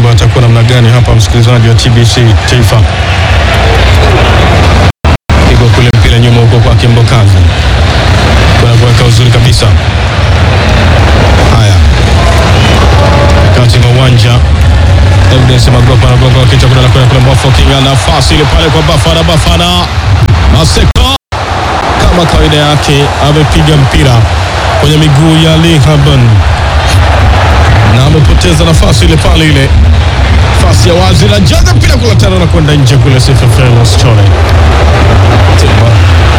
mambo yatakuwa namna gani hapa, msikilizaji wa TBC Taifa. Pigwa kule mpira nyuma huko kwa Kimbokazi, kuna kuweka uzuri kabisa. Haya, kati mwa uwanja Evidence Magopa anagonga kichwa kuna kwenda kule Mbofu Kinga, nafasi ile pale kwa Bafana. Bafana Maseko kama kawaida yake amepiga mpira kwenye miguu ya Lihaban na amepoteza nafasi ile pale, ile nafasi ya wazi na jaga mpira kula tano na kwenda nje kule. Sefefelos Chole Timba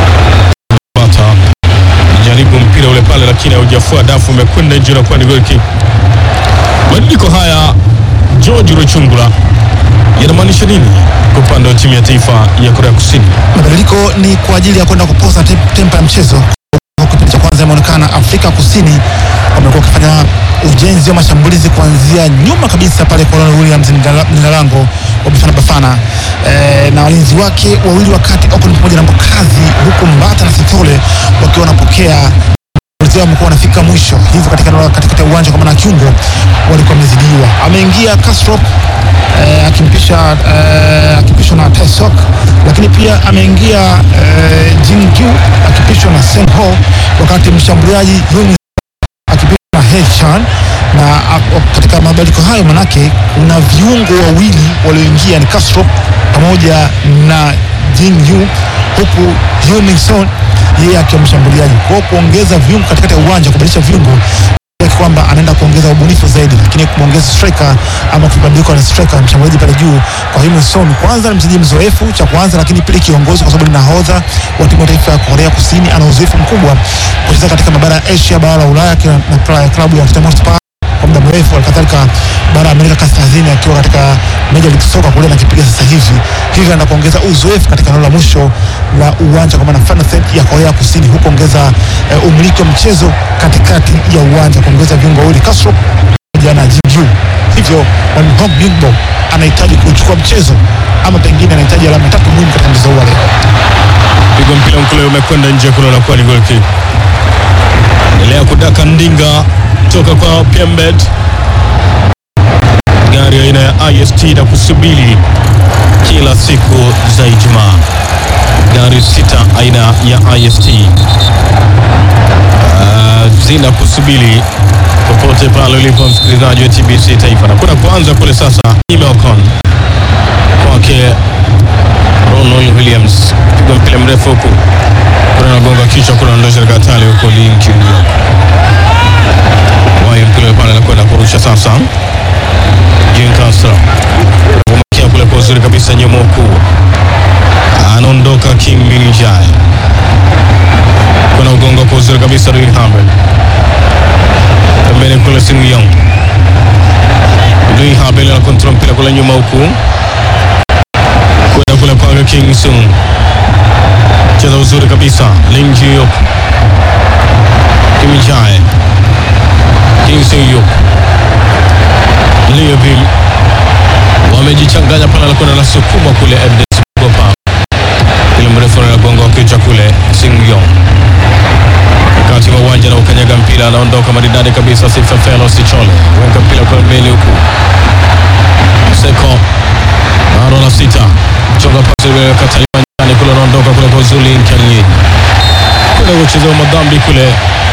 Bata jaribu mpira ule pale, lakini haujafua dafu, umekwenda nje na kuwa ni goal kick. Mabadiliko haya George Ruchungura yanamaanisha nini kwa upande wa timu ya taifa ya Korea Kusini? Mabadiliko ni kwa ajili ya kwenda kupoza tem- tempa ya mchezo. Kwa Kipindi cha kwanza imeonekana Afrika Kusini wamekuwa wakifanya ujenzi wa mashambulizi kuanzia nyuma kabisa pale kwa Ronald Williams mlinda mlinda lango wa Bafana Bafana e, na walinzi wake wawili wakati Okon pamoja na Mbokazi, huku Mbata na Sithole wakiwa wanapokea wenzao wamekuwa wanafika mwisho, hivyo katika eneo la katikati ya uwanja kwa maana ya kiungo walikuwa wamezidiwa. Ameingia Castro eh, akimpisha eh, akipishwa na Taesok, lakini pia ameingia eh, Jingyu akipishwa na Senho, wakati mshambuliaji Yun akipishwa na Hechan na a- katika mabadiliko hayo manake kuna viungo wawili walioingia ni Castro pamoja na Jingyu huku Yunison yeye akiwa mshambuliaji. Kwa hiyo kuongeza viungo katikati ya uwanja, kubadilisha viungo yake kwamba anaenda kuongeza ubunifu zaidi, lakini kumwongeza striker ama kubadilika na striker mshambuliaji pale juu kwa Heung Son. Kwanza ni mchezaji mzoefu cha kwanza, lakini pili kiongozi, kwa sababu ni nahodha wa timu ya taifa ya Korea Kusini. Ana uzoefu mkubwa kucheza katika mabara ya Asia, bara la Ulaya akiwa na pra- klabu ya Tottenham Hotspur kwa muda mrefu, halikadhalika bara ya Amerika Kaskazini akiwa katika Major League Soccer kule anakipiga sasa hivi, hivyo anaenda kuongeza uzoefu katika eneo la mwisho la uwanja kwa maana final third ya Korea Kusini, huku ongeza eh, umiliki wa mchezo katikati ya uwanja, kuongeza viungo wawili Castro pamoja na Jinju. Hivyo Won Hong Bingbo anahitaji kuchukua mchezo ama pengine anahitaji alama tatu muhimu katika mchezo huu wa leo. Pigwa mpira mkule umekwenda nje kule, unakuwa ni goal kick. Endelea kudaka ndinga toka kwa Pembet, gari aina ya IST na kusubiri kila siku za Ijumaa, gari sita aina ya IST uh, zina kusubiri popote pale ulipo msikilizaji wa TBC Taifa, na kuna kuanza kule sasa Imelcon kwake Ronald Williams piga mpira mrefu huku kuna nagonga kichwa, kuna ndosha katali huko linki wayo mpira pale anakwenda kurusha sasa. Jean Castro umekia kule kwa uzuri kabisa, nyuma huku anaondoka King Minjai, kuna ugonga kwa uzuri kabisa Rui Hamel pembeni kule Sing Yong Rui Hamel anakontrola mpira kule nyuma huku kwenda kule pale King Sung cheza uzuri kabisa Ling Jiyok Kim Jae King Sung Yuk Liovil wamejichanganya pale, anakwenda na sukuma kule Evidence Gopa ile mrefu na gongo wa kichwa kule Sing Yong kati wa uwanja na ukanyaga mpira, anaondoka maridadi kabisa Sifefelo Sichole weka mpira kwa mbele huku Seko baro la sita chonga pasi ile kataliwa ndani kule, anaondoka kule kwa Zuli Nkanyi kule kucheza madhambi kule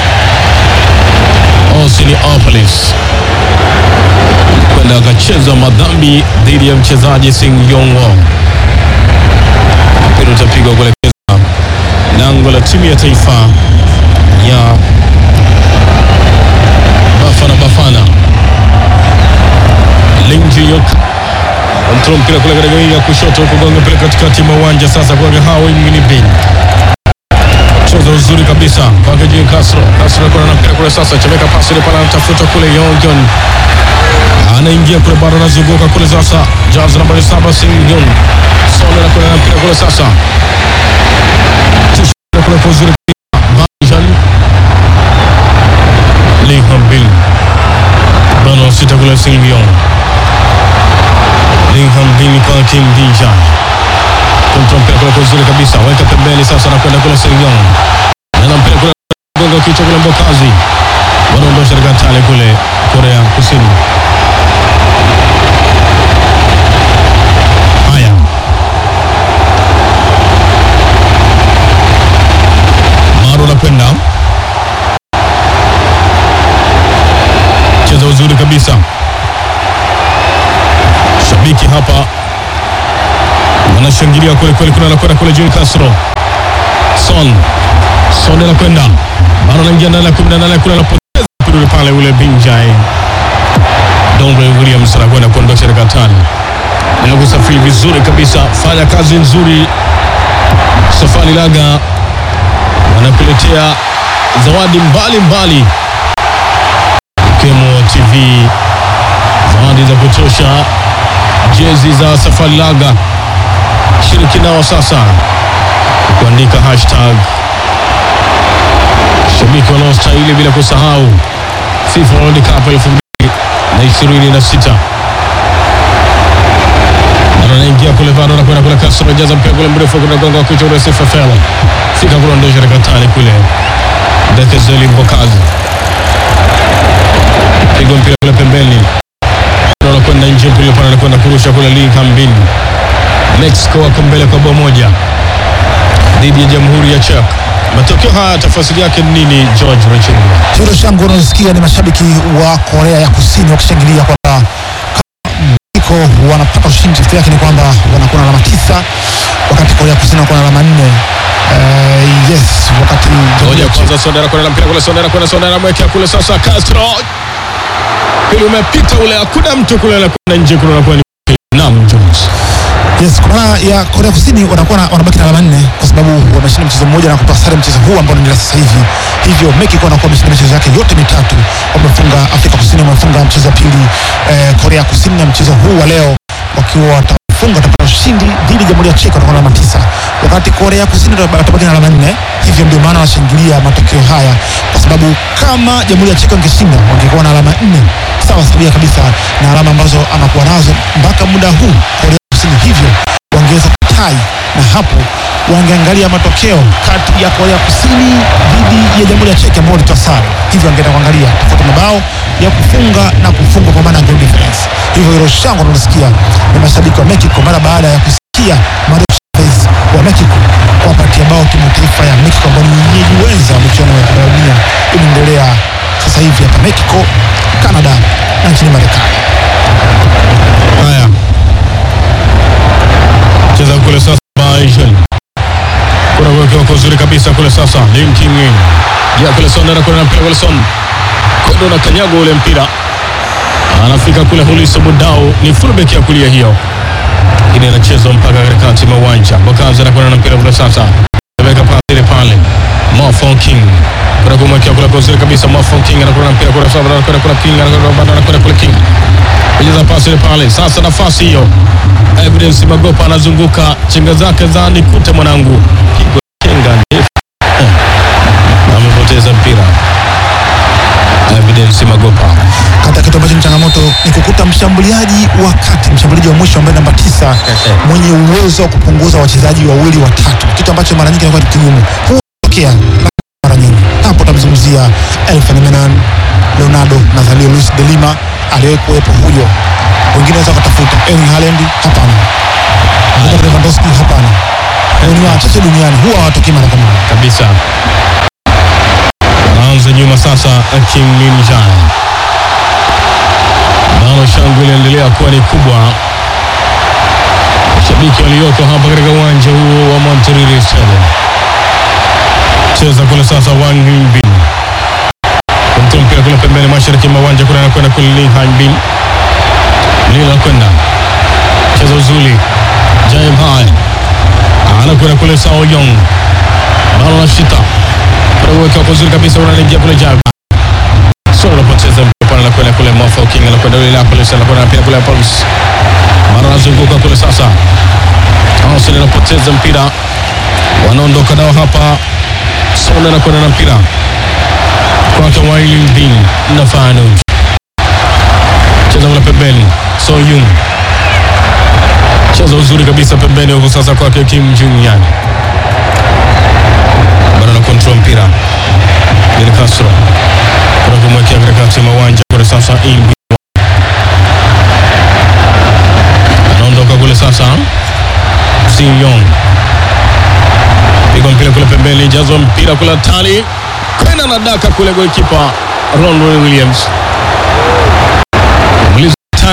Osiniopolis kwenda akacheza madhambi dhidi ya mchezaji Sing Yong Won. Mpira utapigwa kuelekeza lango la timu ya taifa ya Bafana Bafana. Ling Jiyok Kontrol mpira kule katika wingi ya kushoto huko gonga mpira katikati mwa uwanja sasa kwa Hawi Minibin. Cheza uzuri kabisa kwake Jim Castro. Castro kuna na mpira kule sasa chemeka pasi ile pale anatafuta kule Yongon. Anaingia kule bado anazunguka kule sasa. Jazz nambari saba Singyun. Sone na kule na mpira kule sasa. Tusha kule kwa uzuri Bajan. Lee Hambil. Bano sita kule Singyun. Lingham Vini kwa Kim Dijan kontrol mpira kule kwa uzuri kabisa, weka pembeni sasa, na kwenda kule Sengong na mpira kule gonga kichwa kule Mbokazi, wanaondosha katika tale kule Korea Kusini. uzuri kabisa. Shabiki hapa wanashangilia kweli kweli, kuna anakwenda kule Juni Castro Son Son anakwenda bado anaingia ndani ya kumi na nane kule, anapoteza mpira pale, ule Binjai Dombre Williams anakwenda kuondosha dakika tano na kusafiri vizuri kabisa, fanya kazi nzuri. Safari Laga wanakuletea zawadi mbalimbali ikiwemo TV, zawadi za kutosha, jezi za Safari Laga. Shiriki nao sasa kuandika hashtag shabiki wanaostahili, bila kusahau FIFA World Cup elfu mbili na ishirini na sita anaingia kule bado anakwenda kule Castro jaza mpira kule mrefu kuna gonga kichwa ule Sifa Fela fika kule ondosha rekatani kule Dekezeli Mbokazi pigo mpira kule pembeni anakwenda nje mpira pale anakwenda kurusha kule Lee Kambin Mexico wako mbele kwa bao moja dhidi ya Jamhuri ya Czech. Matokeo haya tafasiri yake ni nini, George Rechungwa? Hilo shangwe unalosikia ni mashabiki wa Korea ya Kusini wakishangilia kwamba iko wanapata ushindi. Tafsiri yake ni kwamba wanakuwa na alama tisa wakati Korea ya Kusini wanakuwa na alama nne. Eh, yes, wakati Ngoja kwanza, Sondera kwenda na mpira kule, Sondera kwenda, Sondera mwekea kule sasa, Castro pili umepita ule, hakuna mtu kule, anakwenda nje kule, anakuwa ni Nam Jones. Yes, kwa maana ya Korea Kusini wanakuwa na- wanabaki na alama nne kwa sababu wameshinda mchezo mmoja na kutoa sare mchezo huu ambao unaendelea sasa hivi. Hivyo Mexico wanakuwa wameshinda michezo yake yote mitatu, wamefunga Afrika Kusini, wamefunga mchezo wa pili eh, Korea Kusini, na mchezo huu wa leo wakiwa watafunga watapata ushindi dhidi ya Jamhuri ya Czech watakuwa na alama tisa, wakati Korea Kusini watabaki na alama nne. Hivyo ndio maana wanashangilia matokeo haya, kwa sababu kama Jamhuri ya Czech wangeshinda wangekuwa na alama nne sawa sabia kabisa na alama ambazo anakuwa nazo mpaka muda huu Korea Kusini, hivyo wangeweza kutai na hapo wangeangalia matokeo kati ya Korea Kusini dhidi ya Jamhuri ya Czech ambao walitoa sare, hivyo wangeenda kuangalia tofauti mabao ya kufunga na kufungwa kwa maana ya goal difference. Hivyo hilo shangwe tunalisikia ni mashabiki wa Mexico mara baada ya kusikia Mario Chavez wa Mexico kuwapatia bao timu taifa ya Mexico ambao ni wenyeji wenza wa michuano ya kombe la dunia inaendelea sasa hivi hapa Mexico, Canada na nchini Marekani. Haya, cheza kule sasa, Bajan kuna kuwekewa kwa uzuri kabisa kule sasa, Lim Kim In ya kule Son anakwenda na mpira kule Son kondo na kanyago ule mpira anafika kule Huliso Mudau, ni fullback ya kulia hiyo, lakini anachezwa mpaka katikati mwa uwanja. Bokazi anakwenda na mpira kule sasa, ameweka pasi ile pale, Mofon King kuna kumwekea kule kwa uzuri kabisa, Mofon King anakwenda na mpira kule sasa, anakwenda kule King anakwenda bado anakwenda kule King Pigiza pasi ile pale. Sasa nafasi hiyo. Evidence Magopa anazunguka chenga zake za nikute mwanangu. Pigwa chenga ndefu. Eh. Na amepoteza mpira. Evidence Magopa. Kata kitu ambacho ni changamoto ni kukuta mshambuliaji wa kati, mshambuliaji wa mwisho ambaye namba tisa mwenye uwezo wa kupunguza wachezaji wawili watatu, kitu ambacho mara nyingi inakuwa ni kigumu. Huu hutokea mara nyingi. Hapo tamzungumzia Elfan Menan, Leonardo Nazario Luis de Lima aliwahi kuwepo huyo. Wengine wanaweza kutafuta Erling Haaland, hapana. Robert Lewandowski, hapana. Ni wachache duniani huwa hawatokei mara kwa mara. Kabisa. Anaanza nyuma sasa Kim Min Jae. Bado shangwe inaendelea kuwa ni kubwa. Mashabiki walioko hapa katika uwanja huo wa Monterrey Stadium. Cheza kule sasa Wang Bin. Kumtoa mpira kule pembeni mashariki mwa uwanja kule anakwenda kule Lee Han Bin. Lee anakwenda. Cheza uzuri. Jae Bai. Anakwenda kule Sao Yong. Balo na shita. Anaweka kwa uzuri kabisa unaingia kule Jae Bai. So unapoteza mpira pale anakwenda kule Mofa King anakwenda yule hapo Lesa anakwenda mpira kule Pulse. Mara anazunguka kule sasa. Arsenal anapoteza mpira. Wanaondoka nao hapa. Son anakwenda na mpira kwake Wailin Bin na Fanuj cheza kule pembeni, So Yung cheza uzuri kabisa pembeni huko sasa kwake Kim Jung Yan bado na control mpira Del Castro kuna kumwekea katikati mwa uwanja kule sasa Imbi anaondoka kule sasa Si Yong piga mpira kule pembeni, jazwa mpira kule tali kwenda na daka kule, golikipa Ronwen Williams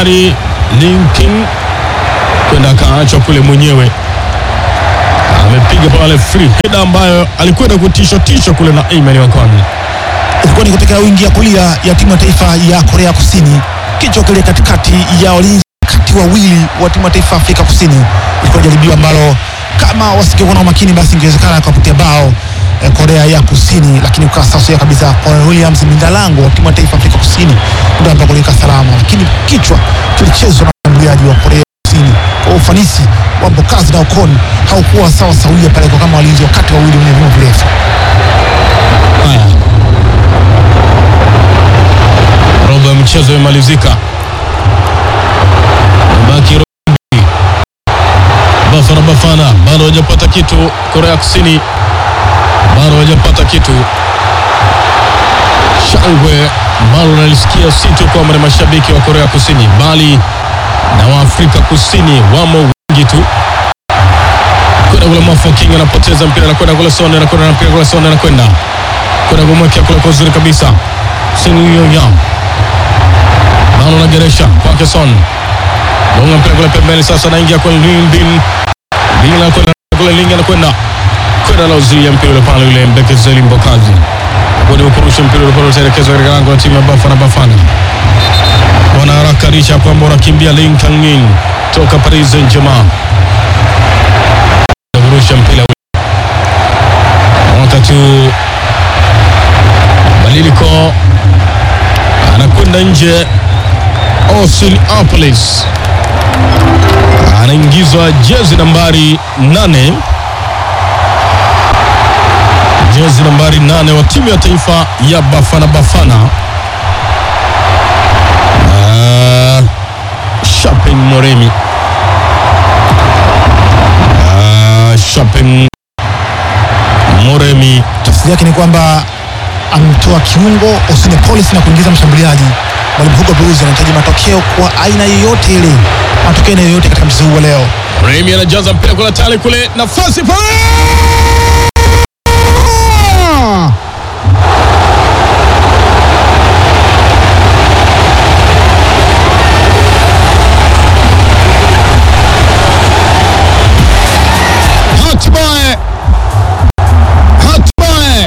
tayari Linkin kwenda akaachwa kule mwenyewe, amepiga pale free header ambayo alikwenda kutisha tisha kule na Ayman Wakoni. ilikuwa ni kutoka wingi ya kulia ya timu ya taifa ya Korea Kusini, kichwa kile katikati ya walinzi kati wawili wa timu ya taifa ya Afrika Kusini. Ilikuwa jaribio ambalo kama wasingekuwa na umakini, basi ingewezekana kupatia bao eh, Korea ya Kusini, lakini ukawa sawia kabisa. Colin Williams mindalango wa timu ya taifa ya Afrika Kusini ndio ambako kulika salama, lakini kichwa kilichezwa na mshambuliaji wa Korea Kusini kwa ufanisi wa Mbokazi na Okon haukuwa sawa sawia pale kwa kama walinzi wakati wawili wenye vyuma virefu. Haya, robo ya mchezo imemalizika, baki robo mbili. Bafana Bafana bado hajapata kitu. Korea Kusini bado hajapata kitu. Shangwe ambalo nalisikia si tu kwamba ni mashabiki wa Korea Kusini, bali na wa Afrika Kusini wamo wengi tu kwenda kule Mafo King anapoteza mpira anakwenda kule Sonde anakwenda na mpira kule Sonde anakwenda kwenda kumwekea kule kwa uzuri kabisa Sinuyonga Balo na Geresha kwake Son gonga mpira kule pembeni sasa anaingia kule Lindin Lindin anakwenda kule Lingi anakwenda kwenda la uzuia mpira ule pale yule Mbekezeli Mbokazi kwenda kurusha mpira ule pale utaelekezwa katika lango la timu ya Bafana Bafana wanaharakarisha kwamba wanakimbia Lin Kangin toka Paris Saint-Germain kurusha mpira ule wakati badiliko anakwenda nje. Austin Apolis anaingizwa jezi nambari nane, jezi nambari nane wa timu ya taifa ya Bafana Bafana. Ah, Shaping Moremi Ah, Shaping Moremi tafsiri yake ni kwamba amtoa kiungo Osine Police na kuingiza mshambuliaji. Mwalimu Hugo Blues anahitaji matokeo kwa aina yoyote ile, matokeo aina yoyote katika mchezo huu wa leo. Remi anajaza mpira kule tale kule, nafasi pale, hatimaye hatimaye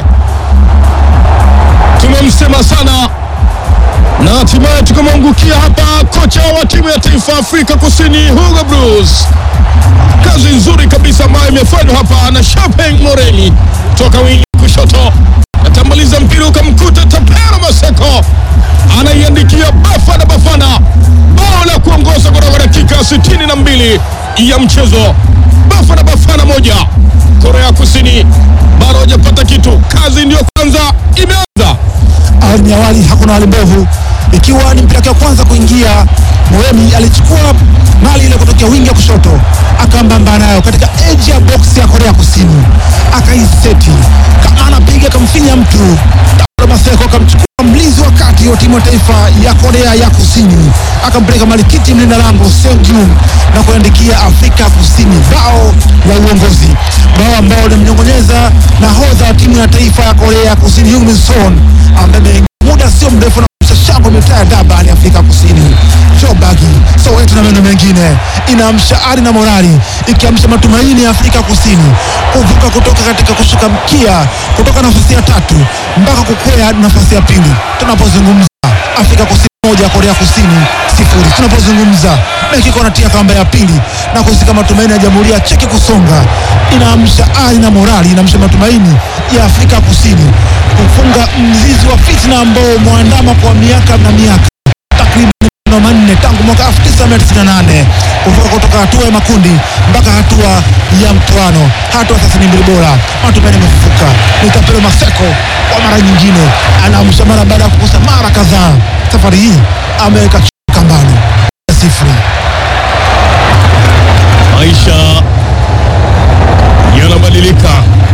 tumemsema sana na hatimaye tukamwangukia hapa kocha wa timu ya taifa Afrika Kusini Hugo Blues. Kazi nzuri kabisa ambayo imefanywa hapa na Chapeng Moreni toka wingi kushoto, atamaliza mpira ukamkuta Tapero Maseko, anaiandikia Bafana Bafana bao la kuongoza kutoka dakika 62 ya mchezo. Bafana Bafana moja, Korea Kusini bado hajapata kitu. Kazi ndiyo kwanza imeanza. Awali ni awali, hakuna hali mbovu, ikiwa ni mpira wake wa kwanza kuingia. Moemi alichukua mali ile kutokea wingi ya kushoto, akambamba nayo katika edge ya box ya Korea Kusini, akaiseti kama anapiga, akamfinya mtu. Tabora Maseko akamchukua mlinzi wa kati wa timu ya taifa ya Korea ya Kusini, akampeleka malikiti mlinda lango Seung na kuandikia Afrika Kusini bao la uongozi, bao ambao limnyongonyeza nahodha wa timu ya taifa ya Korea ya Kusini Heung Min Son ambaye muda sio mrefu na shangwe mitaa ya Durban Afrika Kusini. Jobagi Soweto na maeneo mengine inaamsha ari na morali, ikiamsha matumaini ya Afrika Kusini kuvuka kutoka katika kushuka mkia kutoka nafasi ya tatu mpaka kukwea nafasi ya pili. Tunapozungumza Afrika Kusini moja Korea Kusini sifuri. Tunapozungumza Mexico anatia kamba ya pili na kuzika matumaini ya Jamhuri ya Cheki kusonga, inaamsha ari na morali, inaamsha matumaini ya Afrika Kusini kufunga mzizi wa fitna ambao mwandama kwa miaka na miaka takriban mano manne tangu mwaka 1998 kuvuka kutoka hatua ya makundi mpaka hatua ya mtoano, hatua sasa ni mbili bora. Matumaini yamefufuka. Ni Tapelo Maseko kwa mara nyingine anaamsha mara baada ya kukosa mara kadhaa. Safari hii ameweka kambani sifuri. Maisha yanabadilika,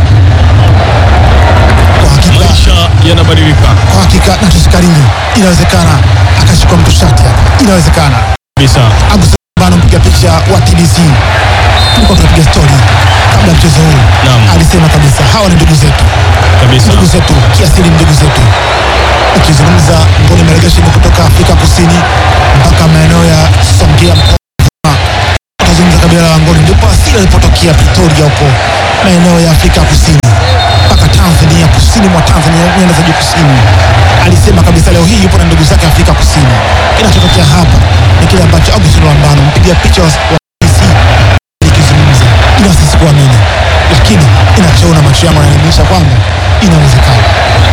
Kwa hakika, maisha yanabadilika kwa hakika na tusikariri, inawezekana akashikwa mtu shati hapa, inawezekana kabisa. Agustino mpiga picha wa TBC tulikuwa tunapiga stori kabla ya mchezo huu, Naam. alisema kabisa hawa ni ndugu zetu, kabisa. ndugu zetu kiasili, ndugu zetu. Ukizungumza ngoni maregesheni kutoka Afrika Kusini mpaka maeneo ya anaingia mkoa atazungumza kabila la Wangoni, ndipo asili alipotokea Pretoria huko maeneo ya Afrika Kusini mpaka Tanzania, kusini mwa Tanzania, nyanda za juu kusini. Alisema kabisa leo hii yupo na ndugu zake Afrika Kusini. Kinachotokea hapa ni kile ambacho Augustine Lwambano mpiga picha wa wa BBC likizungumza, ila sisi kuamini, lakini inachoona macho yangu yananionyesha kwamba inawezekana.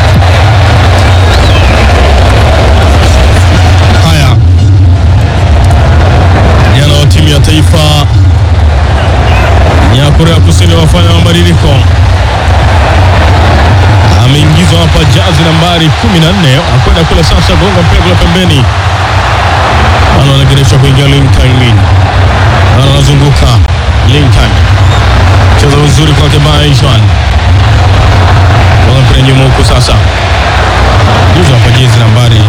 Haya, jana wa timu ya taifa ya Korea Kusini wafanya mabadiliko. Ameingizwa hapa jazi nambari 14 akwenda kule sasa, gonga mpira kule pembeni, ana anagereshwa kuingia Lincoln Min, ana anazunguka Lincoln, cheza vizuri kwake Baishan, gonga mpira nyuma huku sasa, juzi hapa jezi nambari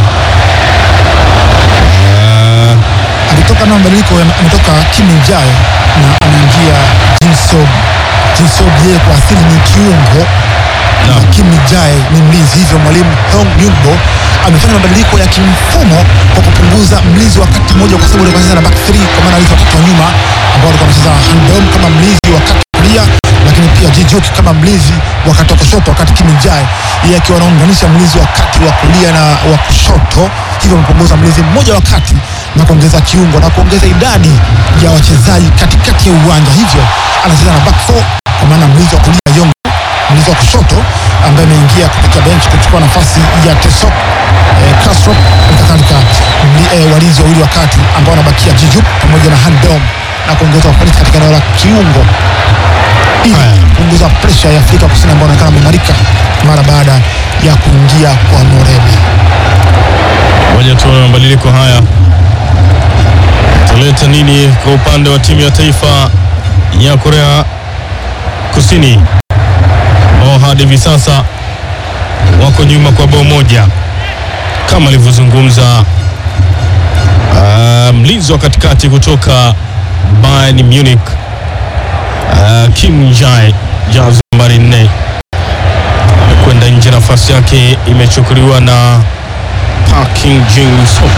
ah, alitoka na mabadiliko ya- ametoka Kim Jae na anaingia Jinsob. Jinsob yeye kwa asili ni kiungo na Naam. Kim Jae ni mlinzi, hivyo mwalimu Hong Yungbo amefanya mabadiliko ya kimfumo kwa kupunguza mlinzi wakati mmoja, kwa sababu alikuwa anacheza na back 3 kwa maana alizo watatu wa nyuma ambao walikuwa wanacheza Handom kama mlinzi wakati wa kulia, lakini pia Jijuk kama mlinzi wakati wa kushoto, wakati Kim Jae yeye akiwa anaunganisha mlinzi wakati wa kulia na wa kushoto, hivyo amepunguza mlinzi mmoja wakati na kuongeza kiungo na kuongeza idadi ya wachezaji katikati ya uwanja, hivyo anacheza na back 4 kwa maana mlinzi wa kulia Yong mlinzi wa kushoto ambaye ameingia kupitia bench kuchukua nafasi ya Tesok eh, Castro kadhalika mli- eh, walinzi wawili wa kati ambao wanabakia Jijup pamoja na Handom na kuongeza ufanisi katika eneo la kiungo ili Haya. kupunguza presha ya Afrika Kusini ambao wanaonekana wameimarika mara baada ya kuingia kwa Morebe. Ngoja tuone mabadiliko haya taleta nini kwa upande wa timu ya taifa ya Korea Kusini ambao hadi hivi sasa wako nyuma kwa bao moja, kama alivyozungumza ah, mlinzi wa katikati kutoka Bayern Munich ah, Kim Jae, jazi nambari nne kwenda nje, nafasi yake imechukuliwa na Parking Jin-soo.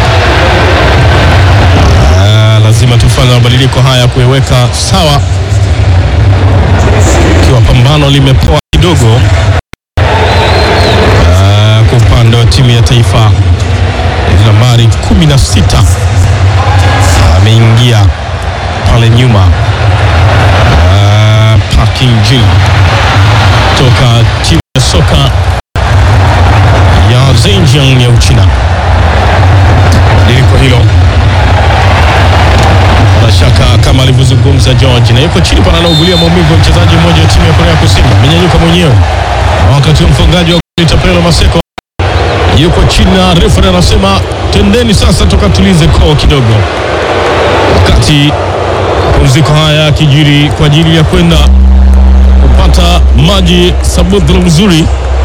Ah, lazima tufanye mabadiliko haya kuiweka sawa, ikiwa pambano limepoa kidogo ah, kwa upande wa timu ya taifa. Nambari 16 ameingia pale nyuma ah, Parking Jin toka timu ya soka ya Zhejiang ya Uchina. Badiliko hilo bila shaka, kama alivyozungumza George, na yuko chini pana anaugulia maumivu ya mchezaji mmoja wa timu ya Korea Kusini, amenyanyuka mwenyewe, Na wakati wa mfungaji wa goli Tapelo Maseko yuko chini na refa anasema tendeni sasa, tukatulize koo kidogo, wakati mapumziko haya yakijiri kwa ajili ya kwenda kupata maji sabudhuru mzuri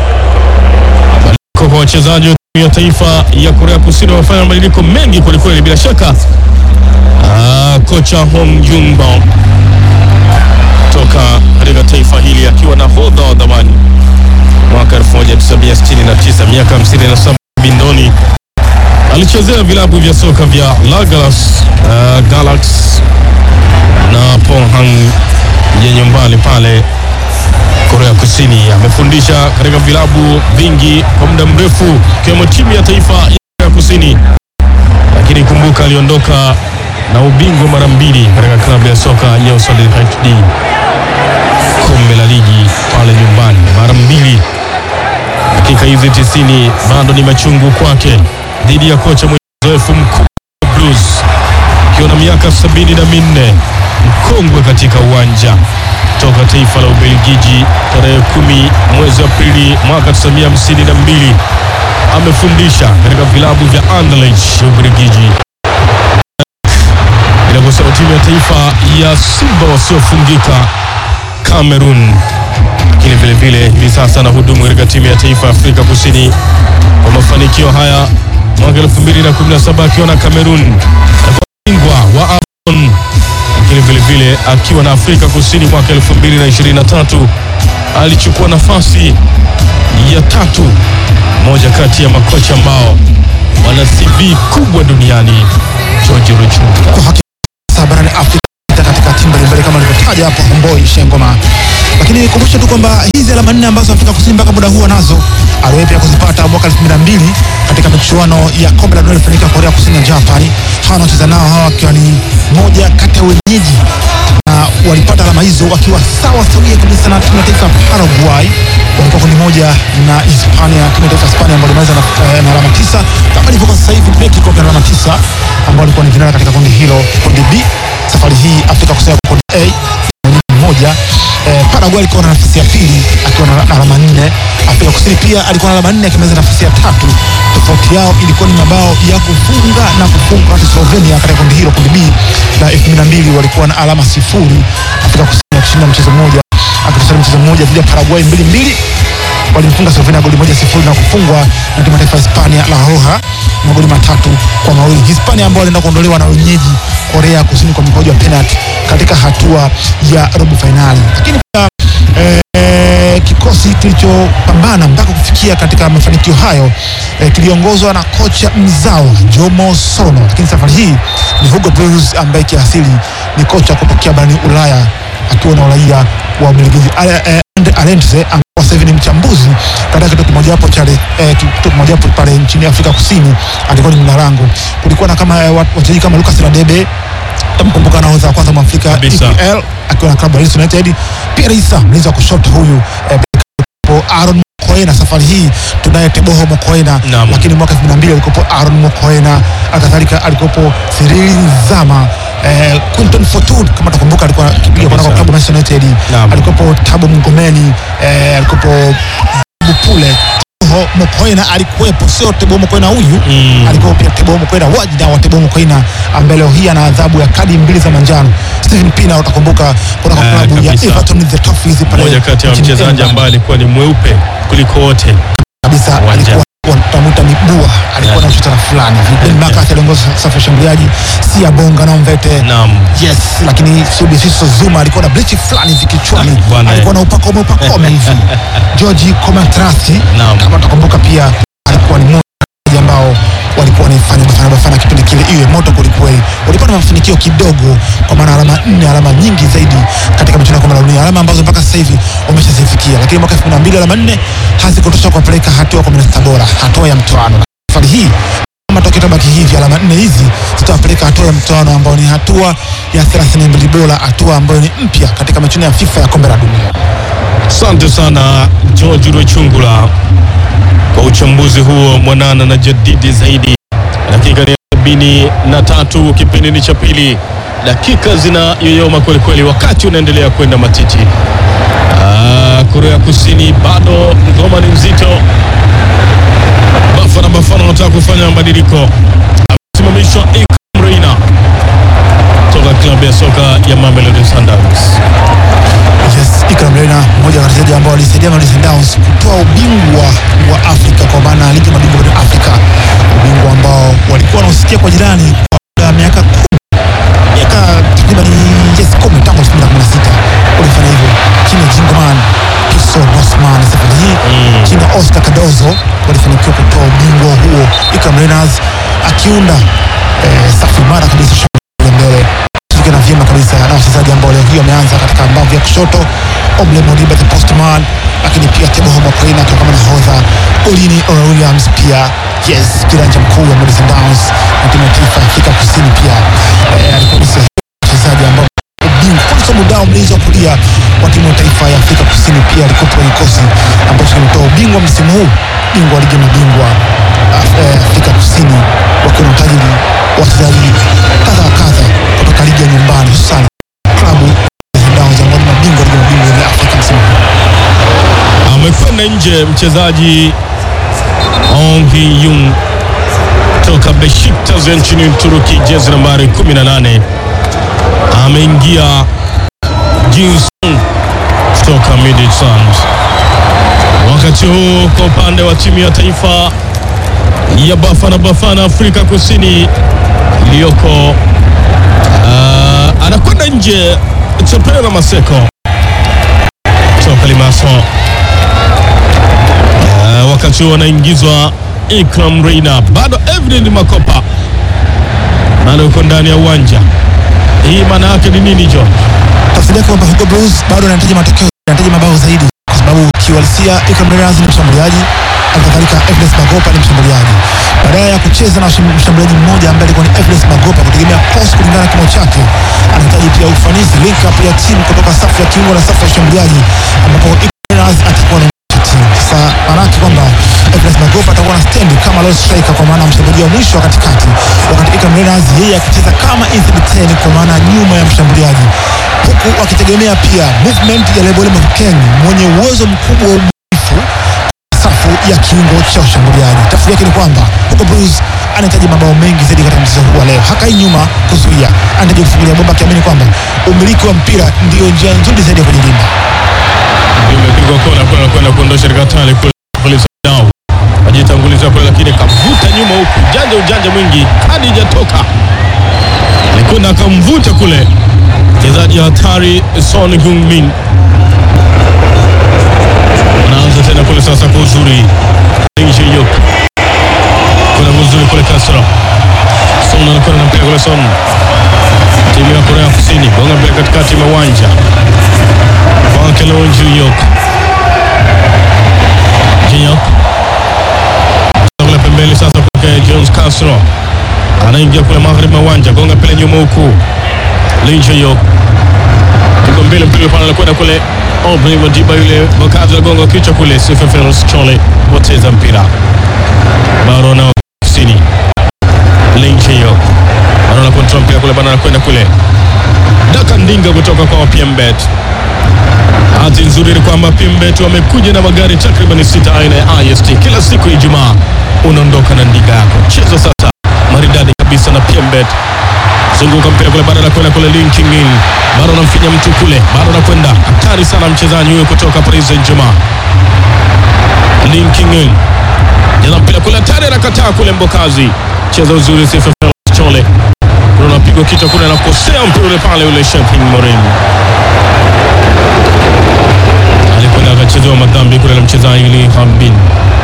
kwa wachezaji wa timu ya taifa ya Korea Kusini wamefanya mabadiliko mengi kwelikweli. Bila shaka ah, kocha Hong Jun-bo toka katika taifa hili akiwa na hodha wa dhamani mwaka 1969 miaka 57 bindoni, alichezea vilabu vya soka vya Lagalas uh, Galax na Pohang ya nyumbani pale Korea Kusini. Amefundisha katika vilabu vingi kwa muda mrefu ikiwemo timu ya taifa ya Korea Kusini, lakini kumbuka, aliondoka na ubingwa mara mbili katika klabu ya soka ya Usali HD, kombe la ligi pale nyumbani mara mbili. Dakika hizi tisini bado ni machungu kwake dhidi ya kocha mwenye uzoefu mkubwa wa Blues akiwa na miaka sabini na minne mkongwe katika uwanja toka taifa la Ubelgiji tarehe kumi mwezi Aprili mwaka 1952 amefundisha katika vilabu vya Anderlecht ya Ubelgiji, bila kusahau timu ya taifa ya Simba wasiofungika Cameroon, lakini vile vile hivi sasa anahudumu katika timu ya taifa ya Afrika Kusini kwa mafanikio haya mwaka 2017 akiwa na Cameroon bingwa wa AFCON lakini vile vile akiwa na Afrika Kusini mwaka 2023 alichukua nafasi ya tatu, moja kati ya makocha ambao wana CV kubwa duniani. George Ruchungu. kwa hakika sasa barani Afrika katika timu mbalimbali kama alivyotaja hapo Homboi Shengoma. Lakini kumbusha tu kwamba hizi alama nne ambazo Afrika Kusini mpaka muda huu nazo aliwahi pia kuzipata mwaka 2002 katika michuano ya kombe la dunia ilifanyika Korea Kusini na Japan. Hawa wanacheza nao hawa wakiwa ni moja kati ya wenyeji na walipata alama hizo wakiwa sawa sawia kabisa na timu ya taifa ya Paraguay. Walikuwa kundi moja na Hispania, timu ya taifa ya Hispania ambao limeweza na, eh, na alama tisa kama ilivyokuwa sasa hivi Mexico kwa alama tisa ambao walikuwa ni vinara katika kundi hilo. Kundi B safari hii Afrika Kusini kwa kundi A moja eh, Paraguay alikuwa na nafasi ya pili akiwa na na alama nne. Afrika Kusini pia alikuwa na alama nne akimaliza nafasi ya tatu. Tofauti yao ilikuwa ni mabao ya kufunga na kufunga, wakati Slovenia katika kundi hilo, kundi B la 2002 walikuwa na alama sifuri. Afrika Kusini akishinda mchezo mmoja akitosha mchezo mmoja dhidi ya Paraguay mbili mbili walimfunga Slovenia goli moja sifuri na kufungwa na timu ya taifa ya Hispania La Roja magoli matatu kwa mawili. Hispania ambao walienda kuondolewa na wenyeji Korea ya Kusini kwa mikwaju ya penalti katika hatua ya robo fainali, lakini pia eh, kikosi kilichopambana mpaka kufikia katika mafanikio hayo eh, kiliongozwa na kocha mzawa Jomo Sono, lakini safari hii ni Hugo Broos ambaye kiasili ni kocha kutokea barani Ulaya akiwa na uraia wa Ubelgiji. Ale- eh, Andre Arendse ambaye sasa hivi ni mchambuzi katika kituo kimojawapo cha eh, kituo kimojawapo pale nchini Afrika Kusini, alikuwa ni mlarango. Kulikuwa na kama eh, wat- wachezaji kama Lucas Radebe tamkumbuka nahodha wa kwanza Mwafrika Kabisa. EPL akiwa na klabu ya Leeds United. Pierre Issa mlinzi wa kushoto huyu eh, Beko, Aaron Mokoena. Safari hii tunaye Teboho Mokoena, Naam. lakini mwaka 2002 alikuwepo Aaron Mokoena, kadhalika alikuwepo Cyril Nzama eh, Quinton Fortune kama takumbuka, alikuwa akipiga kwa Kabisa. klabu ya Manchester United, Naam. alikuwepo Tabo Mngomeni eh, alikuwepo Bupule Teboho Mokoena alikuwepo, sio Teboho Mokoena huyu Mm. alikuwa pia Teboho Mokoena wajida wa Teboho Mokoena ambaye leo hii ana adhabu ya kadi mbili za manjano. Stephen Pina utakumbuka kutoka Eh, klabu ya kabisa. Everton the Toffees pale Moja kati ya nchini mchezaji England. ambaye alikuwa ni mweupe kuliko wote. kabisa Uwanja. alikuwa wanamuita mibua, alikuwa na shutara fulani hivi. Ben McCarthy aliongoza safu ya shambuliaji, si Bonga na Mvete Naam. Yes, lakini Subisiso Zuma alikuwa na bleach fulani hivi kichwani, Ah, bwana, alikuwa na upakome upakome hivi. George Komatrasi Naam. kama utakumbuka, pia alikuwa ni mmoja ambao walikuwa wanaifanya Bafana Bafana kipindi kile iwe moto kwelikweli. Walipata mafanikio kidogo, kwa maana alama nne, alama nyingi zaidi katika michuano ya kombe la dunia, alama ambazo mpaka sasa hivi wameshazifikia, lakini mwaka 2002 alama nne hazikutosha kuwapeleka hatua ya 16 bora, hatua ya mtoano. Safari hii matokeo tabaki hivi, alama nne hizi zitawapeleka hatua ya mtoano ambao ni hatua ya 32 bora, hatua ambayo ni mpya katika michuano ya FIFA ya kombe la dunia. Asante sana George Rwechungula kwa uchambuzi huo mwanana na jadidi zaidi. Dakika ni sabini na tatu, kipindi ni cha pili, dakika zina yoyoma kwelikweli, wakati unaendelea kwenda matiti. Ah, Korea Kusini bado ngoma ni mzito. Bafana Bafana wanataka kufanya mabadiliko, amesimamishwa Ikram Reina toka klabu ya soka ya Mamelodi Sundowns. Yes, Ikram Reina mmoja wa wachezaji ambao walisaidia Mamelodi Sundowns kutoa ubingwa wa Afrika kwa maana ya ligi ya mabingwa barani Afrika, ubingwa ambao walikuwa wanausikia kwa jirani kwa muda wa miaka kumi, miaka takriban yes kumi tangu 2016 walifanya hivyo chini ya Jingoman Piso Bosman. Safari hii Mm. chini ya Oscar Cardozo walifanikiwa kutoa ubingwa huo, Ikram Reina akiunda eh, safu imara kabisa ya mbele kushirikiana vyema kabisa na wachezaji ambao leo hii wameanza katika mbavu ya kushoto, Oble Modiba the postman, lakini pia Teboho Mokoena akiwa kama nahodha, Olini Ora Williams pia yes, kiranja mkuu wa Mamelodi Sundowns na timu ya taifa ya Afrika Kusini pia eh, alikuwa ni sehemu ya wachezaji ambao ubingwa kwanza mudao mlinzi wa kulia wa timu ya taifa ya Afrika Kusini pia alikuwa kwenye kikosi ambacho kimetoa ubingwa msimu huu, bingwa wa ligi ya mabingwa Af- eh, Afrika Kusini wakiwa na utajiri wa wachezaji kadha wa kadha kutoka ligi ya nyumbani hususan klabu ya Sundowns ambao ni mabingwa wa ligi ya mabingwa ya Afrika msimu huu. amekwenda nje mchezaji Ong Yung toka Besiktas ya nchini Uturuki, jezi nambari 18. Ameingia Jinson kutoka Midtjylland. Wakati huu kwa upande wa timu ya taifa ya Bafana Bafana Afrika Kusini iliyoko uh, anakwenda nje Chepela Maseko toka Limassol. Uh, wakati huo anaingizwa Ikram Reina, bado Evelyn Makopa bado yuko ndani ya uwanja. Hii maana yake ni nini John? tafsiri yake kwamba Hugo Blues bado anahitaji matokeo, anahitaji mabao zaidi, kwa sababu kiuhalisia Ikram Miraz ni mshambuliaji, halikadhalika Evans Magopa ni mshambuliaji. Badala ya kucheza na msham- mshambuliaji mmoja ambaye alikuwa ni Evans Magopa kutegemea cross kulingana na kimo chake, anahitaji pia ufanisi, link up ya timu kutoka safu ya kiungo na safu ya ushambuliaji, ambapo Ikram Miraz atakuwa na timu. Sasa maanake kwamba Evans Magopa atakuwa na stendi kama lone striker, kwa maana mshambuliaji wa mwisho wa katikati, wakati Ikram Miraz yeye akicheza kama inside 10 kwa maana nyuma ya mshambuliaji huku wakitegemea pia movement ya Lebole Mafukeng mwenye uwezo mkubwa wa ubunifu safu ya kiungo cha ushambuliaji. Tafsiri yake ni kwamba Hugo Blues anahitaji mabao mengi zaidi katika mchezo huu wa leo. Hakai nyuma kuzuia, anahitaji kufungulia bomba, akiamini kwamba umiliki wa mpira ndiyo njia nzuri zaidi ya kujilinda. Imepigwa kona kwenda kwenda kuondosha katika tali kule polisi dao. Ajitanguliza kule lakini kavuta nyuma huku. Ujanja ujanja mwingi hadi hajatoka. Alikwenda akamvuta kule. Mchezaji hatari Son Heung-min. Anaanza tena kule sasa kwa uzuri. Ling Ji-yuk. Kuna uzuri kule Castro. Son anakwenda na mpira kule Son. Timu ya Korea Kusini gonga mpira katikati mwa uwanja kwake Leo Ji-yuk. Ji-yuk kule pembeni sasa kwake Jones Castro anaingia kule magharibi mwa uwanja, gonga mpira nyuma huku Lee Ji-yuk tuko mbele, mpira pale anakwenda kule Aubrey Madiba, yule Bokazi anagonga kichwa kule, Sifa Feroz Chole poteza mpira bado na kusini Lee Ji-yuk anaona control mpira kule bana, anakwenda kule Daka Ndinga kutoka kwa PMBet. Bahati nzuri ni kwamba PMBet wamekuja na magari takriban sita aina ya IST. Kila siku ya Ijumaa unaondoka na ndinga yako. Chezo sasa maridadi kabisa na PMBet. Zunguka mpira kule, bado anakwenda kule linking in, bado anamfinya mtu kule, bado anakwenda hatari sana mchezaji huyo kutoka Paris Saint-Germain. Linking in, jaza mpira kule, hatari, anakataa kule Mbokazi, cheza uzuri, Sifa Feroz Chole kuna unapigwa kichwa kule, anakosea mpira ule pale, ule Shepin Morin alikwenda akachezewa madhambi kule na mchezaji Lee Hambin.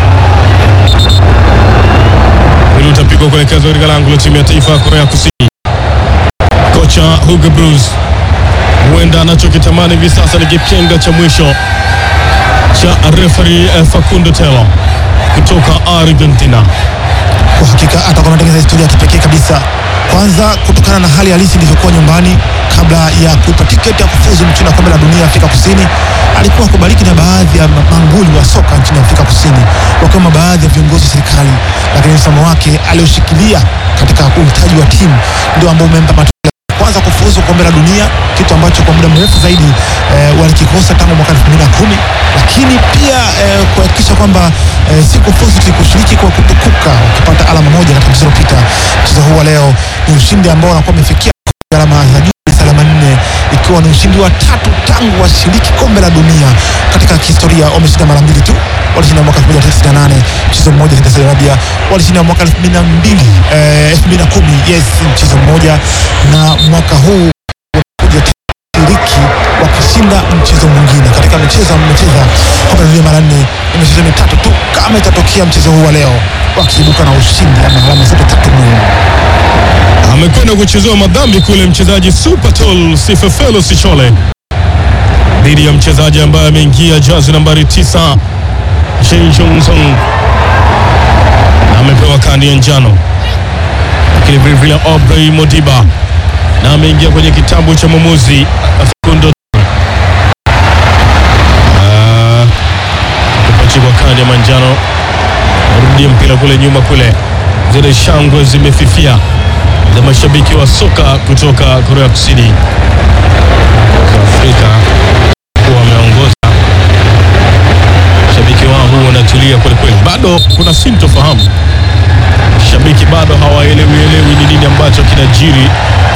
Ili utapigwa kuelekezwa katika lango la timu ya taifa ya Korea Kusini. Kocha Hugo Blues huenda anachokitamani hivi sasa ni kipenga cha mwisho cha referee eh, Facundo Telo kutoka Argentina. Kwa hakika atakuwa anatengeneza historia ya kipekee kabisa, kwanza kutokana na hali halisi ilivyokuwa nyumbani kabla ya kuipa tiketi ya kufuzu mchuano wa kombe la dunia Afrika Kusini. Alikuwa kubariki na baadhi ya manguli wa soka nchini Afrika Kusini, wakiwemo baadhi ya viongozi wa serikali, lakini msimamo wake alioshikilia katika uhitaji wa timu ndio ambao umempa matokeo kwanza kufuzu kombe la dunia, kitu ambacho kwa muda mrefu zaidi eh, walikikosa tangu mwaka 2010 lakini pia eh, kuhakikisha kwamba eh, si kufuzu tu, kushiriki kwa kutukuka, ukipata alama moja katika mchezo uliopita. Mchezo huu wa leo ni ushindi ambao wanakuwa wamefikia alama za juu alama nne, ikiwa ni ushindi wa tatu tangu washiriki kombe la dunia katika historia. Wameshinda mara mbili tu, walishinda mwaka 1998 mchezo mmoja dhidi ya Saudi Arabia, walishinda mwaka 2002 eh, 2010 yes, mchezo mmoja, na mwaka huu wamekuja shiriki wakishinda mchezo mwingine katika michezo mmecheza kombe la dunia mara nne, ni michezo mitatu tu. Kama itatokea mchezo huu wa leo wakiibuka na ushindi ama alama zote tatu muhimu amekwenda kuchezewa madhambi kule mchezaji Supertol Sifefelo Sichole dhidi ya mchezaji ambaye ameingia jazi nambari 9 Shin Johnson na amepewa kadi ya njano, lakini vilevile Aubrey Modiba na ameingia kwenye kitabu cha mwamuzi Facundo Ah, kupachikwa kadi ya manjano. Rudia mpira kule nyuma kule, zile shangwe zimefifia za mashabiki wa soka kutoka Korea Kusini. Afrika kuwa wameongoza, shabiki wao huu wanatulia kwelikweli, bado kuna sintofahamu, shabiki bado hawaelewi elewi ni nini ambacho kinajiri.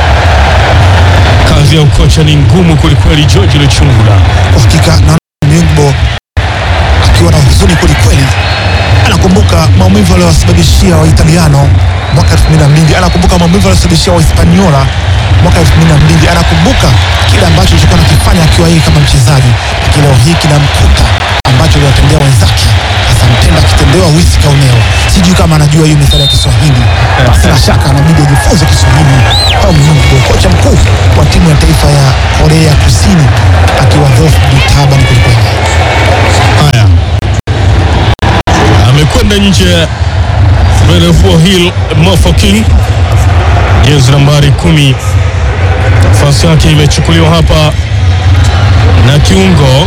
Kazi ya ukocha ni ngumu kwelikweli. George Luchungula kwa hakika na Myungbo akiwa na huzuni kwelikweli, anakumbuka maumivu aliyowasababishia Waitaliano mwaka 2002, anakumbuka maumivu aliyosababishia Wahispaniola mwaka 2002, anakumbuka kile ambacho alichokuwa anakifanya akiwa yeye kama mchezaji, lakini leo hii kinamkuta ambacho aliwatendea wenzake. Sasa mtenda akitendewa wisi kaonewa. Sijui kama anajua hiyo methali ya Kiswahili, basi na shaka anabidi ajifunze Kiswahili. Au Mungu, kocha mkuu wa timu ya taifa ya Korea Kusini akiwa Dolph Bitaba ni kwelikweli. Haya, amekwenda nje Berefuo Hill Mofoking, jezi nambari kumi. Nafasi yake imechukuliwa hapa na kiungo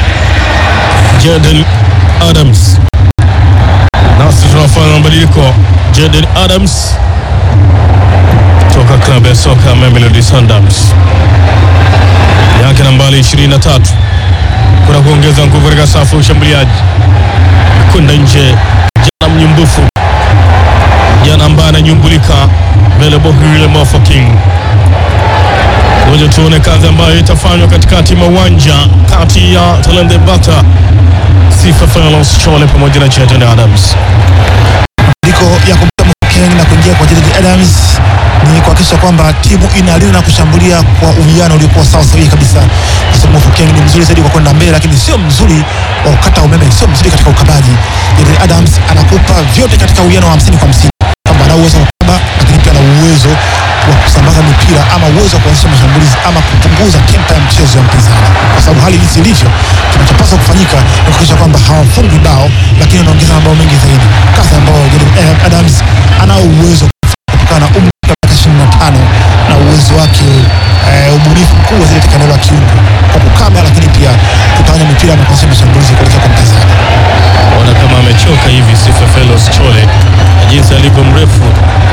Jaden Adams. Nasi tunafanya mabadiliko. Jaden Adams toka klabu ya soka Mamelodi Sundowns, yake nambari 23 kuna kuongeza nguvu katika safu ya ushambuliaji kwenda nje. Jana mnyumbufu, jana ambaye ananyumbulika mbele Bohile Mofo King. Ngoja tuone kazi ambayo itafanywa katikati mwa uwanja kati ya Talende Bata, Sifa Felos Chole pamoja na Jaden Adams. Mabadiliko ya kumtoa Mofokeng na kuingia kwa Jaden Adams ni kuhakikisha kwamba timu inalinda na kushambulia kwa uwiano uliokuwa sawa sahihi kabisa, kwa sababu Mofokeng ni mzuri zaidi kwa kwenda mbele, lakini sio mzuri wa kukata umeme, sio mzuri katika ukabaji. Jaden Adams anakupa vyote katika uwiano wa hamsini kwa hamsini, kwamba ana uwezo wa kukaba, lakini pia ana uwezo wa kusambaza mipira ama uwezo wa kuanzisha mashambulizi ama kupunguza tempa ya mchezo ya mpinzani, kwa sababu hali jinsi ilivyo, kinachopaswa kufanyika ni kuhakikisha kwamba hawafungi bao, lakini wanaongeza mabao mengi zaidi, kazi ambayo Jaden Adams anao uwezo kutokana na umri wa miaka ishirini na tano na uwezo wake eh, ubunifu mkubwa zaidi katika eneo la kiungo kwa kukaba, lakini pia kutawanya mipira na kuanzisha mashambulizi kuelekea kwa mpinzani. Ona kama amechoka hivi Sifa Felos Chole na jinsi alivyo mrefu.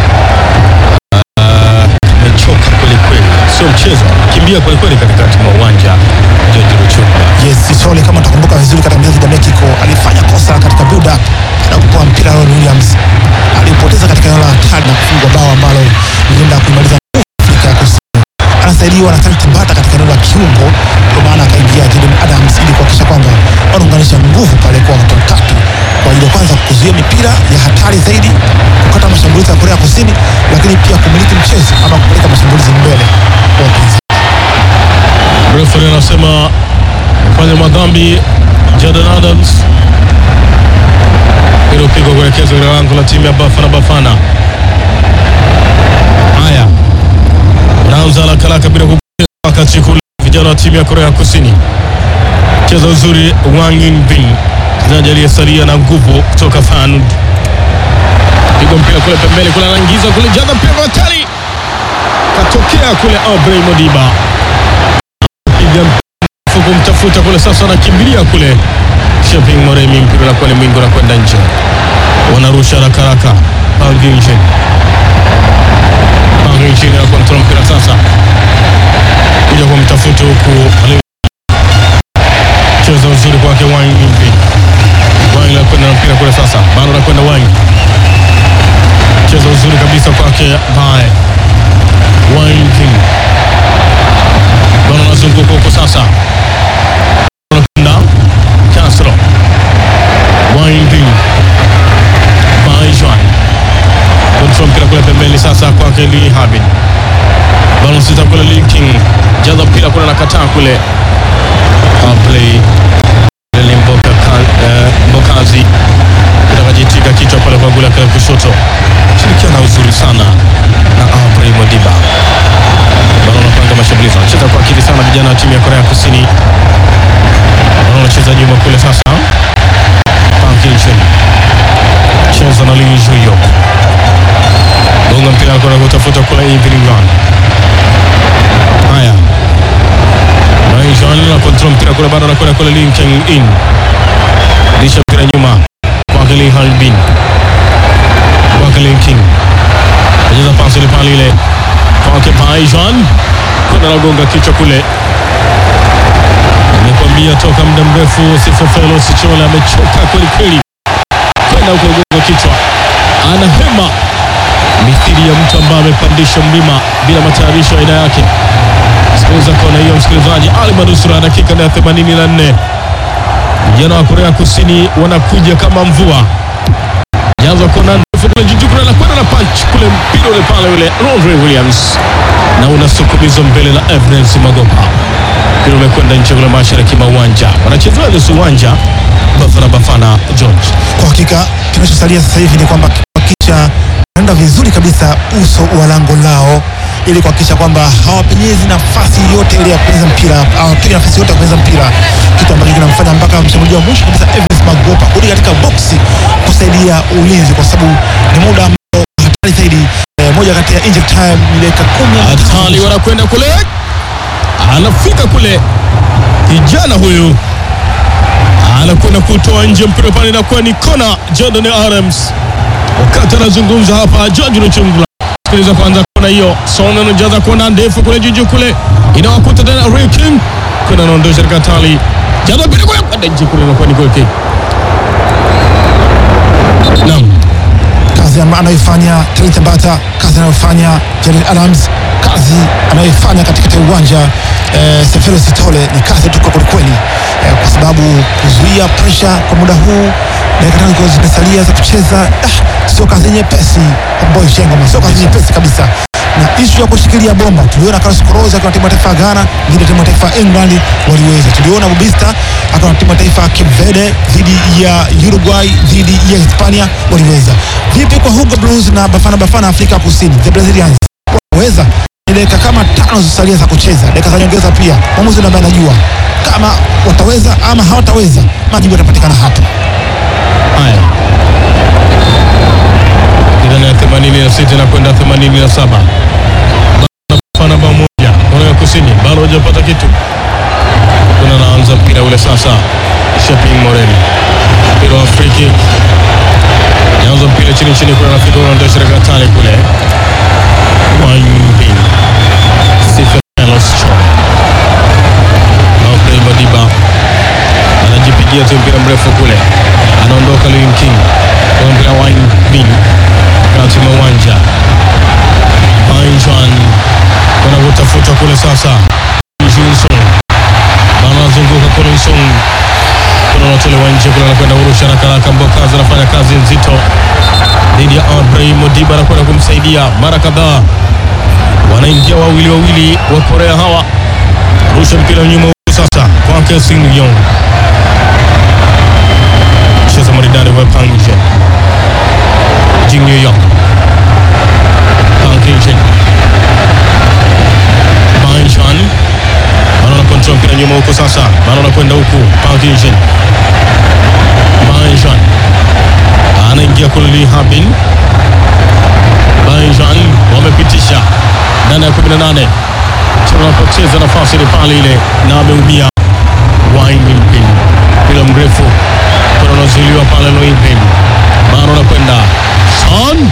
Ah, amechoka kweli kweli, sio mchezo, kimbia kweli kweli katikati mwa uwanja. George Ruchunga Yes, Sisole kama utakumbuka vizuri katika mchezo dhidi ya Mexico alifanya kosa katika build up na kupoa mpira Aaron Williams alipoteza katika eneo la hatari na kufungwa bao ambalo lilienda kuimaliza nguvu Afrika ya Kusini. Anasaidiwa na Tanti Mbata katika eneo la kiungo, kwa maana akaingia Jaden Adams ili kuhakikisha kwamba wanaunganisha nguvu pale kwa watu watatu kwa ajili ya kwanza kuzuia mipira ya hatari zaidi, kukata mashambulizi ya Korea Kusini, lakini pia kumiliki mchezo ama kupeleka mashambulizi mbele kwa wapinzani. Referee anasema fanya madhambi Jordan Adams. Hilo pigo kuelekezwa katika lango la timu ya Bafana Bafana. Haya, unaanza haraka haraka bila kupoteza wakati kule, vijana wa timu ya Korea Kusini cheza uzuri. Wang Yinbin mchezaji aliyesalia na nguvu kutoka Fanud, piga mpira kule pembeni kule, anaingiza kule, jaza mpira kwa hatari, katokea kule Aubrey Modiba piga mfu kumtafuta kule, sasa anakimbilia kule Shopping Moremi, mpira unakuwa ni mwingi unakwenda nje, wanarusha haraka haraka. Panginchen Panginchen ana kontrol mpira sasa, kuja kumtafuta huku, cheza uzuri kwake Wang Yimpi. Wang anakwenda na mpira kule sasa, bado anakwenda Wang, cheza uzuri kabisa kwake Bae Wang Yimpi bado anazunguka huko sasa, anakwenda Castro Winding Baijuan kontrol mpira kule pembeni sasa kwake Lee Habib, bado sita kule Lee King jaza mpira kule nakataa kule play Lele Mboka ka- eh, Mbokazi kitakajitika kichwa pale kwa gula kale kushoto, shirikiana uzuri sana na Aubrey Modiba bado wanapanga mashambulizi, wanacheza kwa akili sana vijana wa timu ya Korea Kusini. Bado wanacheza nyuma kule sasa, Park Hee-jun cheza na Lee Ju-yok, gonga mpira kule kutafuta kule Evening Run. Haya, Lee Ju-yeon na control mpira kule, bado anakwenda kule Lee Kang-in, lisha mpira nyuma kwake Lee Harbin, kwake Lee King, acheza pasi ile pale ile kwake Paijan kwenda nagonga kichwa kule. Nimekwambia toka muda mrefu Sifofelo Sichola amechoka kweli kweli, kwenda huko gonga kichwa, ana hema mithili ya mtu ambaye amepandisha mlima bila matayarisho ya aina yake. Sikiliza kona hiyo, msikilizaji. Ali Manusura, dakika ya 84 vijana wa Korea Kusini wanakuja kama mvua jaza kona ndefu kule juu kule, anakwenda na punch kule, mpira ule pale ule Rodri Williams na unasukumizwa mbele na Evans Magopa mpira umekwenda nje kule mashariki mwa uwanja, wanachezea nusu uwanja Bafana Bafana George. Kwa hakika kinachosalia sasa hivi ni kwamba kuhakikisha naenda vizuri kabisa uso wa lango lao ili kuhakikisha kwamba hawapenyezi nafasi yote ile ya kupenyeza mpira, hawapigi nafasi yote ya kupenyeza mpira, kitu ambacho kinamfanya mpaka mshambuliaji wa mwisho kabisa Evans Magopa kurudi katika boksi kusaidia ulinzi, kwa sababu ni muda ambao hatari zaidi. Eh, moja kati ya injury time ni dakika kumi na tano. Hatari wanakwenda kule, anafika kule, kijana huyu anakwenda kutoa nje mpira pale, inakuwa ni kona. Jordan Adams wakati anazungumza hapa, George Luchungula. Sikiliza kwanza kona hiyo, Son anajaza kona ndefu kule juju kule, inawakuta tena Roy King kuna anaondosha katika tali, jaza mpira kule kwenda nje kule, inakuwa ni goal kick. Naam, kazi amba- anayoifanya Talit Mbata, kazi anayofanya Jared Adams, kazi anayoifanya katikati ya uwanja eh, Sefelo Sitole ni kazi tuko kwelikweli eh, kwa sababu kuzuia presha kwa muda huu dakika tano zikiwa zimesalia za kucheza ah, sio kazi nyepesi Boy Shengoma, sio kazi nyepesi kabisa na ishu ya kushikilia bomba tuliona Carlos Queiroz akiwa na timu ya taifa ya Ghana dhidi ya timu ya taifa ya England waliweza. Tuliona Bubista akiwa na timu ya taifa ya Cape Verde dhidi ya Uruguay dhidi ya Hispania waliweza. Vipi kwa Hugo Blues na Bafana Bafana Afrika Kusini, the Brazilians waweza? Ni dakika kama tano zilizosalia za kucheza, dakika za nyongeza pia. Mwamuzi ndiye ambaye anajua kama wataweza ama hawataweza, majibu yatapatikana hapo. haya ndani ya 86 na kwenda 87 Bafana pamoja Korea Kusini bado hajapata kitu. Kuna anaanza mpira ule sasa, Shopping Morel mpira wa free kick, anaanza mpira chini chini, kuna nafika unaondosha katika tale kule Wanyumbin Sifelos Choi Naofrey Madiba anajipigia tu mpira mrefu kule, anaondoka Lewin King kwa mpira wa Bin kati mwa uwanja Bainjuan kuna kutafuta kule sasa, Jinson bana anazunguka Collinson kuna unatolewa nje kule, anakwenda kurusha haraka haraka. Mbokazi anafanya kazi nzito dhidi ya Aubrey Modiba, anakwenda kumsaidia mara kadhaa, wanaingia wawili wawili wa Korea hawa, rusha mpira nyuma huku sasa kwake Sing Yong cheza maridadi kwa Pangje Jing New York Pangje Banshan bado na control mpira nyuma huko sasa, bado anakwenda huku Pangje Banshan anaingia kule Lee Habin Banshan wamepitisha ndani ya 18 tunapoteza nafasi ile pale ile na ameumia Wainpin mpira mrefu kuna unazuiliwa pale Loinpin bado anakwenda Son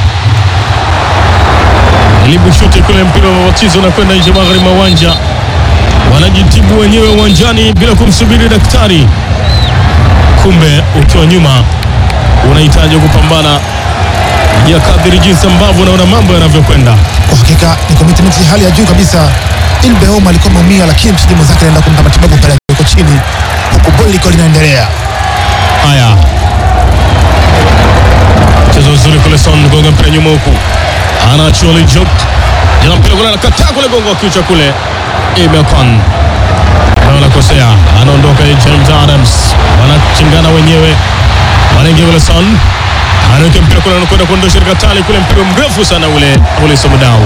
ilibushuti kule mpira wa wachizo unakwenda nje magharibi mwa uwanja, wanajitibu wenyewe uwanjani bila kumsubiri daktari. Kumbe ukiwa nyuma unahitaji kupambana ya kadiri jinsi ambavyo unaona mambo yanavyokwenda. Kwa hakika ni commitment ya hali ya juu kabisa. Ilbeoma alikuwa ameumia, lakini mchezaji mwenzake anaenda kumpa matibabu pale yuko chini, huku boli liko linaendelea. Haya, mchezo mzuri kule, Son gonga mpira nyuma huku, anaachiwa Lijuk jana mpira kule, anakataa kule, gongo wa kichwa kule, Imekon na anakosea, anaondoka James Adams, wanachingana wenyewe, wanaingia kule, Son anaweka mpira kule, anakwenda kuondosha katika tali kule, mpira mrefu sana ule ule, Somodau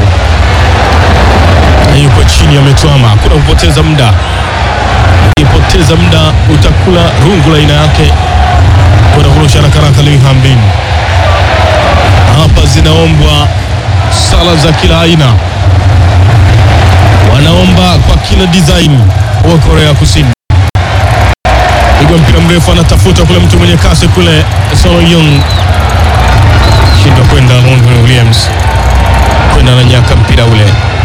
yuko chini, ametwama, kuna kupoteza muda ukipoteza muda utakula rungu la aina yake kwenda kurusha haraka haraka. Lee Hambin hapa zinaombwa sala za kila aina, wanaomba kwa kila design wa Korea Kusini. Pigwa mpira mrefu, anatafuta kule mtu mwenye kasi kule, Solo Young shindwa kwenda, Longhorn Williams kwenda na nyaka mpira ule,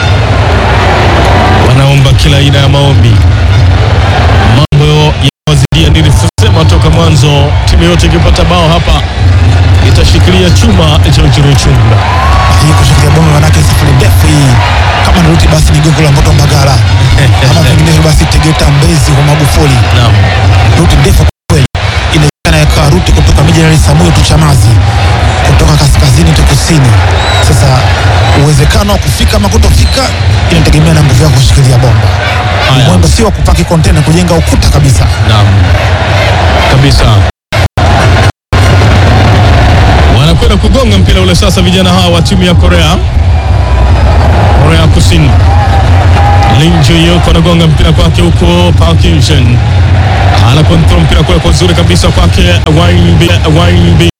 wanaomba kila aina ya maombi mambo yawazidia. Nilisema toka mwanzo, timu yote ikipata bao hapa itashikilia chuma cha Uchiruchunga. Hii kushikilia bomba, manake safari ndefu hii. Kama ni ruti basi ni gongo la Mboto Mbagala, kama vinginevyo basi Tegeta Mbezi kwa Magufuli. Naam, Ruti ndefu kwa kweli, inawezekana ikawa ruti kutoka miji ya Samuel tu Chamazi, kutoka kaskazini tu kusini. Sasa uwezekano wa kufika ama kutofika inategemea na nguvu yako kushikilia bomba. Haya. mwendo si wa kupaki kontena, kujenga ukuta kabisa. Naam, kabisa. Wanakwenda kugonga mpira ule sasa, vijana hawa wa timu ya Korea Korea Kusini. Lin Juyuk anagonga mpira kwake huko Park Hyun ana kontrol mpira kule kwa uzuri kabisa kwake Wayne